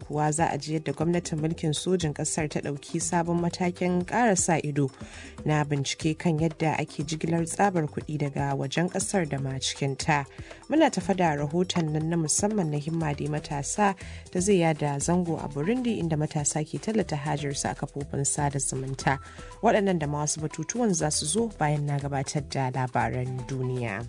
kuwa za a ji yadda gwamnatin mulkin sojin kasar ta ɗauki sabon matakin ƙara sa ido na bincike kan yadda ake jigilar tsabar kuɗi daga wajen ƙasar da ma cikin ta. Muna tafa da rahoton nan na musamman na himma da matasa da zai yada zango a Burundi inda matasa ke tallata hajarsu a kafofin sada zumunta. Waɗannan da ma wasu batutuwan za su zo bayan na gabatar da labaran duniya.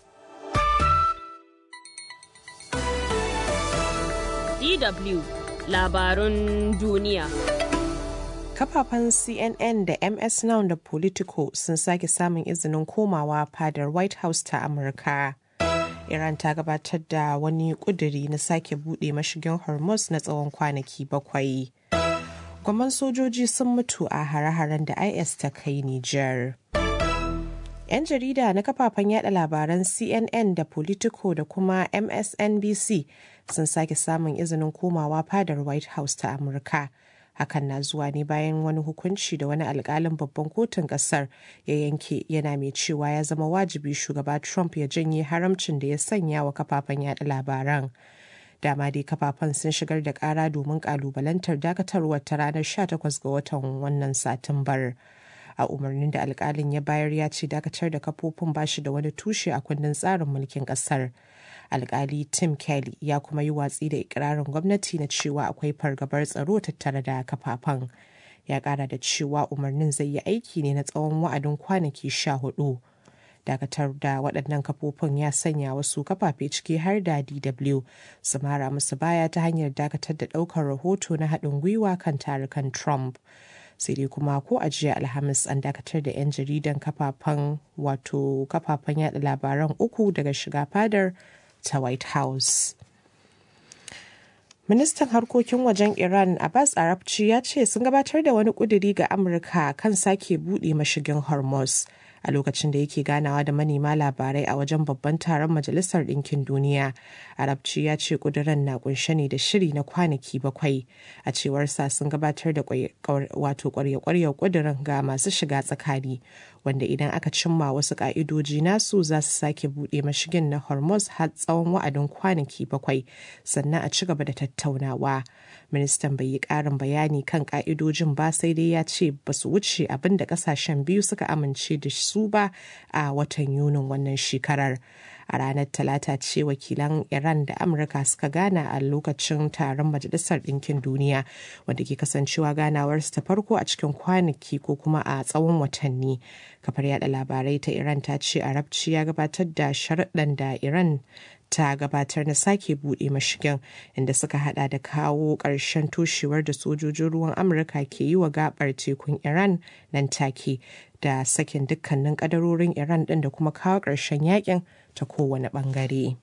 DW labarun duniya. Kafafen CNN da MS Now da Politico sun sake samun izinin komawa fadar White House ta Amurka. Iran ta gabatar da wani kuduri na sake buɗe mashigin Hormuz na tsawon kwanaki bakwai. Gwamman sojoji sun mutu a hare-haren da IS ta kai Nijar. 'Yan jarida na kafafen yada labaran CNN da Politico da kuma MSNBC sun sake samun izinin komawa fadar White House ta Amurka. Hakan na zuwa ne bayan wani hukunci da wani alkalin babban kotun kasar ya yanke yana mai cewa ya zama wajibi shugaba Trump ya janye haramcin da ya sanya wa kafafen yada labaran. dama dai kafafen sun shigar da kara domin kalubalantar dakatarwar ta ranar 18 ga watan wannan satumbar. a umarnin da alkalin ya bayar ya ce dakatar da kafofin bashi da wani tushe a kundin tsarin mulkin kasar alkali tim kelly ya kuma yi watsi da ikirarin gwamnati na cewa akwai fargabar tsaro tattare da kafafen ya kara da cewa umarnin zai yi aiki ne na tsawon wa'adin kwanaki sha hudu dakatar da waɗannan kafofin ya sanya wasu kafafe ciki har da dw su mara musu baya ta hanyar dakatar da ɗaukar rahoto na haɗin gwiwa kan tarukan trump sai dai kuma ko a jiya alhamis an dakatar da 'yan jaridan kafafen wato kafafen yada labaran uku daga shiga fadar ta white house ministan harkokin wajen iran abbas arabci ya ce sun gabatar da wani kuduri ga amurka kan sake buɗe mashigin hormuz a lokacin da yake ganawa da manema labarai a wajen babban taron majalisar ɗinkin duniya arabci ya ce ƙuduran na kunshe ne da shiri na kwanaki bakwai a cewar sa sun gabatar da wato kwarya-kwaryar ƙudurin ga masu shiga tsakani wanda idan aka cimma wasu ƙa'idoji nasu za su sake buɗe mashigin na hormuz har tsawon wa'adin kwanaki bakwai sannan a ci gaba da tattaunawa ministan bai yi ƙarin bayani kan ƙa'idojin ba sai dai ya ce ba su wuce abin da ƙasashen biyu suka amince da su ba a watan yunin wannan shekarar a ranar talata ce wakilan iran da amurka suka gana a lokacin taron majalisar ɗinkin duniya wanda ke kasancewa ganawarsu ta farko a cikin kwanaki ko kuma a tsawon watanni kafar yada labarai ta iran ta ce arabci ya gabatar da sharaɗan da iran ta gabatar na sake buɗe mashigin inda suka hada da kawo ƙarshen toshewar da sojojin ruwan amurka ke yi wa gabar tekun iran nan take da sakin dukkanin kadarorin iran ɗin da kuma kawo ƙarshen yakin ta kowane ɓangare.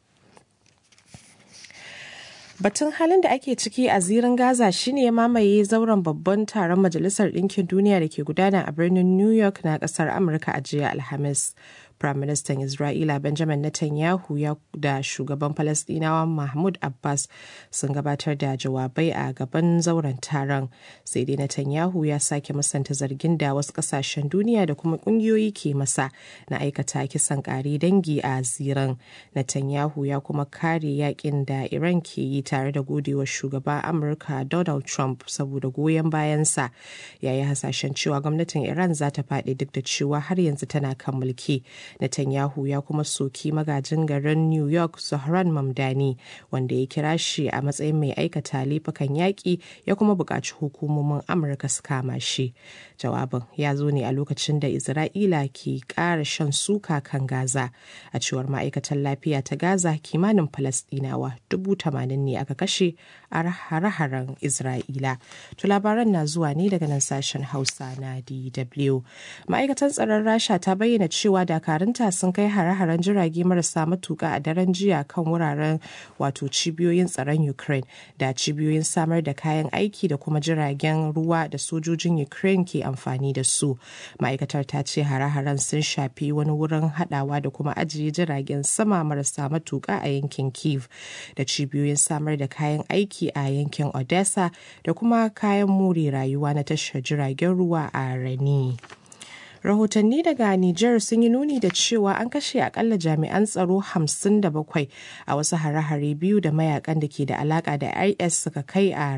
Batun halin da ake ciki a zirin Gaza shine ya mamaye zauren babban taron Majalisar Ɗinkin Duniya da ke gudana a birnin New York na ƙasar Amurka a jiya Alhamis. Firaministan Isra'ila Benjamin Netanyahu ya da shugaban Falasɗinawa Mahmud Abbas sun gabatar da jawabai a gaban zauren taron. Sai dai Netanyahu ya sake musanta zargin da wasu ƙasashen duniya da kuma ƙungiyoyi ke masa na aikata kisan ƙare dangi a ziran. Netanyahu ya kuma kare yakin da Iran ke yi tare da godewa shugaba Amurka Donald Trump saboda goyon bayansa. Ya yi hasashen cewa gwamnatin Iran za ta faɗi duk da cewa har yanzu tana kan mulki. Netanyahu ya kuma soki magajin garin New York Zohran Mamdani wanda ya kira shi a matsayin mai aikata laifukan yaƙi ya kuma buƙaci hukumomin Amurka su kama shi. Jawabin ya zo ne a lokacin da Isra'ila ke ƙara shan suka kan Gaza. A cewar ma'aikatan lafiya ta Gaza kimanin Falasɗinawa dubu tamanin ne aka kashe a hare-haren Isra'ila. To labaran na zuwa ne daga nan sashen Hausa na DW. Ma'aikatan tsaron Rasha ta bayyana cewa dakarunta sun kai hare-haren jirage marasa matuka a daren jiya kan wuraren wato cibiyoyin tsaron Ukraine da cibiyoyin samar da kayan aiki da kuma jiragen ruwa da sojojin Ukraine ke amfani da su. Ma'aikatar ta ce hare-haren sun shafi wani wurin hadawa da kuma ajiye jiragen sama marasa matuka a yankin Kiev da cibiyoyin samar da kayan aiki a yankin Odessa da kuma kayan more rayuwa na tashar jiragen ruwa a Rani. rahotanni daga Nijar sun yi nuni da cewa an kashe akalla jami'an tsaro 57 a wasu hare-hare biyu da mayakan da ke da alaka da IS suka kai a